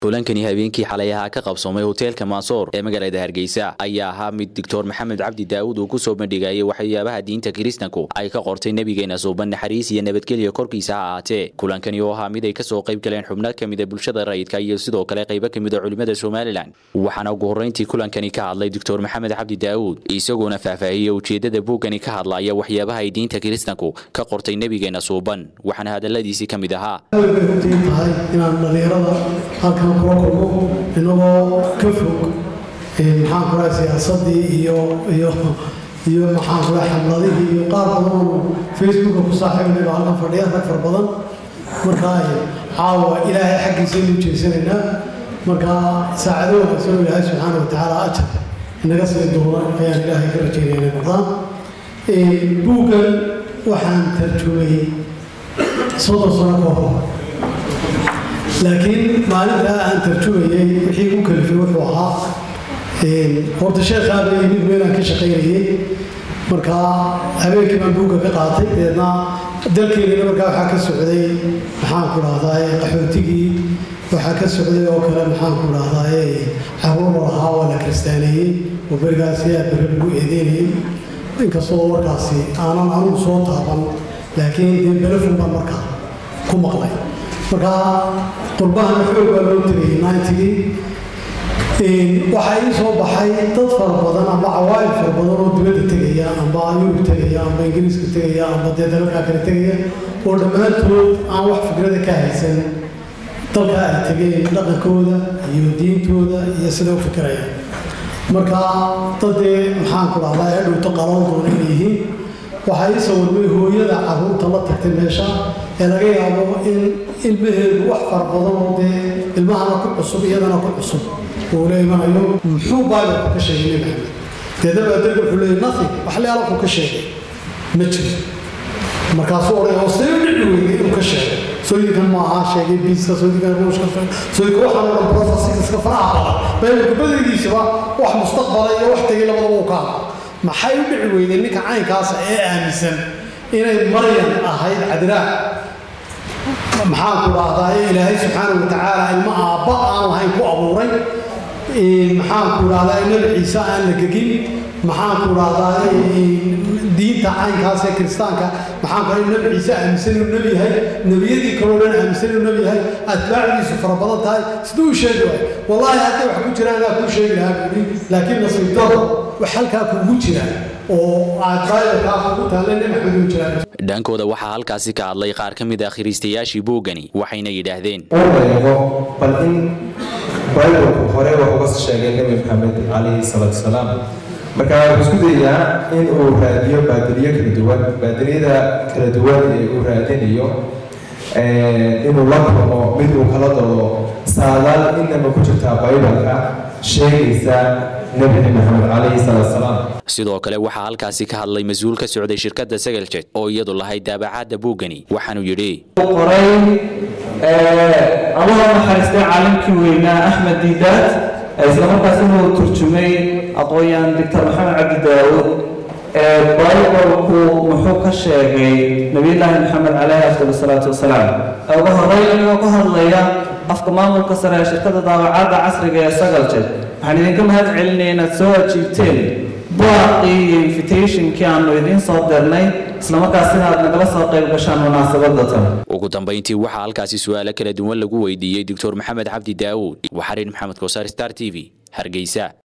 kulankani habeenkii xalay ahaa ka qabsoomay hoteelka maasoor ee magaalada hargeysa ayaa ahaa mid doctor maxamed cabdi daawud uu kusoo bandhigayay waxyaabaha diinta kiristanku ay ka qortay nebigeena suuban naxariis iyo nabadgelya korkiisa ha ahaatee kulankani oo ahaa mid ay kasoo qayb galeen xubno ka mida bulshada rayidka iyo sidoo kale qaybo ka mida culimada somalilan waxaana ugu horreyntii kulankani ka hadlay doctor maxamed cabdi daawud isagoona faahfaahiyey ujeedada buuggani ka hadlaya waxyaabaha ay diinta kiristanku ka qortay nebigeena suuban waxaana hadaladiisii ka mid ahaa runtii tahay inaan dhallinyarada halkan kula kulmo inagoo ka fog maxaan kula siyaasadii iyo iyo iyo maxaan kula xamladihii iyo qaar badan oo facebooka ku saaxiibnay baa halkan fadhiya rag far badan markaa caawa ilaahay xaggiisa aynu jeesanaynaa markaa saacado wanaagsan oo ilaahay subxaana wa tacaala ajar inaga sii doona ayaan ilaahay ka rajaynaya inay noqdaan buuggan waxaan tarjumayey soddon sano ka hor laakiin maalintaa aan tarjumayey wixii u kalifay wuxuu ahaa horta sheekhaaba yimid meelaan ka shaqaynayey markaa habeenkii baan buugga ka qaatay deedna dalkeennana markaa waxaa ka socday maxaan ku dhahdaa qaxootigii waxaa ka socday oo kale maxaan ku dhahdaa caruur lahaa waa la kiristaaneeyey oo berigaasi aad beri lagu eedeynayey inkastoo warkaasi aanan anugu soo taaban laakiin dee belefon baan markaa ku maqlay markaa qurbahana xoog baa loo tegayay nintigii waxaa ii soo baxay dad fara badan amba cawaa'il fara badan oo dibadda tegaya amba yurub tegaya amba ingiriiska tegaya amba dee dalalkaa kale tegaya oo dhammaantood aan wax fikrada ka haysan dalka ay tegeen dhaqankooda iyo diintooda iyo sida u fikirayaan marka dad dee maxaan ku dhahdaa ee dhowto qaloon doona inay yihiin waxaa ii sawirmay hooyada caruurta la tagtay meesha ee laga yaabo in ilmaheedu wax fara badan oo dee ilmahana ku cusub iyadana ku cusub uu la imanayo muxuu baabilku ka sheegay nebi maxamed deedaba adeega wuxuu leeyay nothing wax leala ku ka sheegay ma jiro markaasuu odhay hoostee u dhici weyday inuu ka sheegay sooyinkan ma aha sheegay biiska sooyinkan ruushka sooyinka waxaan oo dhan profesiska faraha badan baabilka badaydiisaba wax mustaqbala iyo wax tegay labadaba uu ka hadla maxay u dhici weydeen ninka caynkaasa ee aaminsan inay maryan ahayd cadraa maxaan ku dhahdaa ee ilaahay subxaana wa tacaala ilmo aabba aan lahayn ku abuuray maxaan ku dhahdaa nebi ciise aan la gegin maxaan ku dhahdaa diinta caynkaas ee kiristaanka maxaan ku nebi ciise aaminsan inuu nebi yahay nebiyadii kaloo dhan aaminsan inuu nebi yahay atbaacdiisu fara badan tahay siduu u sheegi waay wallaahi hadday wax ku jiraan anaa kuu sheegi lahaa buuri laakiin nasiib daro wax halkaa kuugu jira oo aad baabilkaa kugu taalla nebi maxamed uu jiraan dhankooda waxaa halkaasi ka hadlay qaar ka mid ah khiriistayaashii buuggani waxayna yidhaahdeen eego bal in bibalku hore wax uga sheegay nebi maxamed calayhi salaatu salaam marka wuxuu isku dayaa in uu raadiyo baadiliyo kala duwan baadiliyada kala duwan ee uu raadinayo inuu la kulmo mid uu kala doodo saadaal inaba ku jirtaa bibalka sheegaysa nebi maxamed calayhi salaatu salaam sidoo kale waxaa halkaasi ka hadlay mas-uul ka socday shirkadda sagaljet oo iyadu lahayd daabacaadda buuggani waxaanuu yidhi qoray allaha naxariistay caalimkii weynaa axmed diidaad isla markaas inuu turjumay aqoon-yahan doctor maxamed cabdi daawud bibalku muxuu ka sheegay nabiyullaahi maxamed caleyhi afdal salaatu wasalaam ugu horreyn inuu ka hadlaya afka maamulka sare ee shirkadda daawacadda casriga ee sagaljet waxaan idinka mahad celinaya inaad soo ajiibteen baaqii iyo invitationkii aanu idiin soo dirnay islamarkaasina aad nagala soo qayb gashaan munaasabadatan ugu dambayntii waxaa halkaasi su'aalo kala duwan lagu weydiiyey doctor maxamed cabdi daawud waxarin maxamed kosaar star t v hargeysa